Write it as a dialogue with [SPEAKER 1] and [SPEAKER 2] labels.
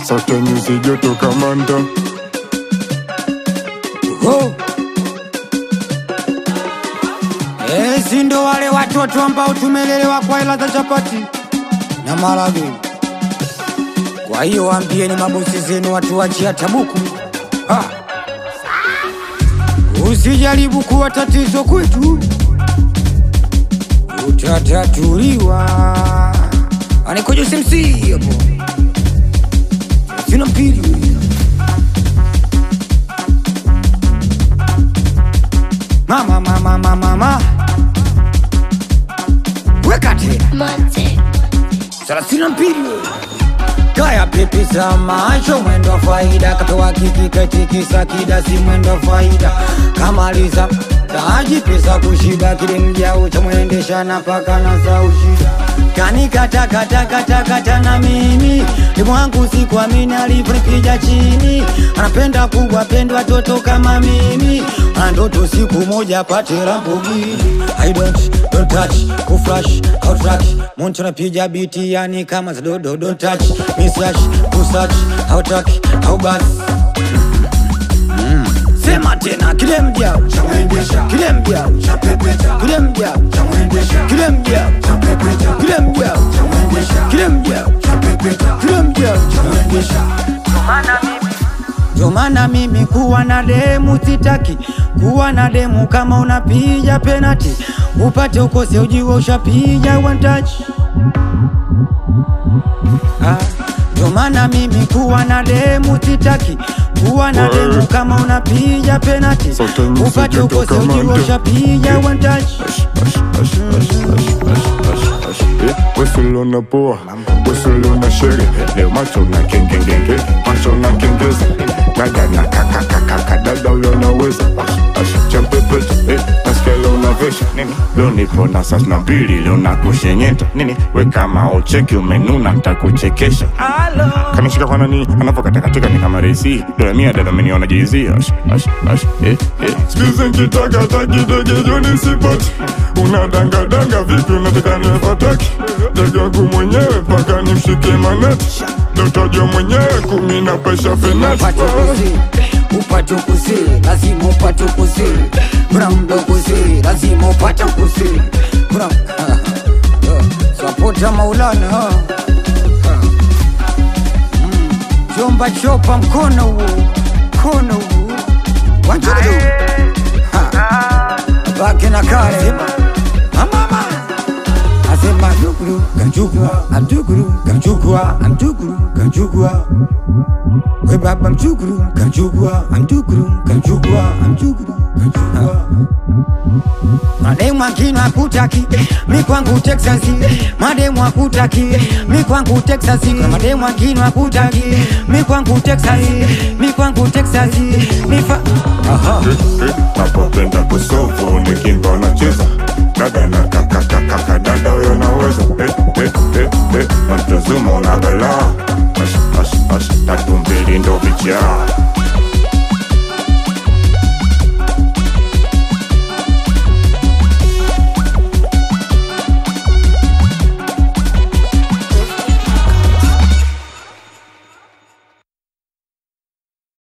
[SPEAKER 1] Sasa nyuzi joto kamanda
[SPEAKER 2] Oh. Eh, si ndo wale watoto ambao tumelelewa kwa hela za chapati na marage. Kwa hiyo waambieni mabosi zenu watu wachia tabuku. Ha. Usijaribu kuwa tatizo kwetu, utatatuliwa. Anikojo simsi hapo, sina mpili mama mama mama mama weka tena
[SPEAKER 3] Monte.
[SPEAKER 2] thelathini na mbili kaya pipi za macho mwendo wa faida katoa kiki katikisa kidasi mwendo wa faida kamaliza taji pesa kushiba kile mjao cha mwendesha na paka na za ushida kanikatakatakatakata na mimi limwangu sikuamini alivyonipija chini anapenda kuwapendwa toto kama mimi ana ndoto siku moja pate Lamborghini I don't, don't touch, kuflash, outrack Muntu napiga biti yani kama za dodo Don't touch, misyash, kusearch, outrack, aubas Sema tena kile mjao kile mjao kile mjao kile mjao kile mjao kile mjao kile mjao ndio maana mimi kuwa na demu sitaki kuwa na demu kama unapiga penati upate ukose ujiwe ushapiga one touch Ah, ndio maana mimi kuwa na demu sitaki kuwa na demu kama unapiga penati
[SPEAKER 1] Sote nyuzi
[SPEAKER 2] upate
[SPEAKER 1] joto
[SPEAKER 2] ukose
[SPEAKER 1] kama
[SPEAKER 2] ujiwe
[SPEAKER 1] ndio.
[SPEAKER 2] ushapiga one touch
[SPEAKER 1] Weselo na poa Weselo na shere Leo macho na kengengenge Macho na kengeza Dada na kakakakaka Dada uyo naweza Champepeta eh, Nasikia leo unavesha Nini Leo nipo na sas na mbili Leo nakushenyeta Nini We kama ucheki umenuna Ntakuchekesha Kanishika kwa nani Anapokatakatika ni kama resi Dola mia dada ameniona jizia Ash, ash, ash, eh, eh. Sikizi nkitaka kidege joni sipati Unadangadanga vipi unataka nifataki Ndege wangu mwenyewe mpaka nimshike maneti Dotajwa mwenyewe kumi na pesha fenati
[SPEAKER 2] upate kuzi upate kuzi lazima upate kuzi kuna mdo kuzi lazima upate kuzi kuna sapota maulana ha. Ha. Mm. chomba chopa mkono huo mkono huo wanjudu baki na kale mama asema duguru ganjugwa amduguru ganjugwa amduguru ganjugwa we baba mchukuru kanchukua amchukuru kanchukua amchukuru kanchukua mademu akino akutaki mi kwangu texasi mademu akutaki mi kwangu texasi Kuna mademu akino akutaki mi kwangu texasi mi kwangu texasi mi fa aha
[SPEAKER 1] napopenda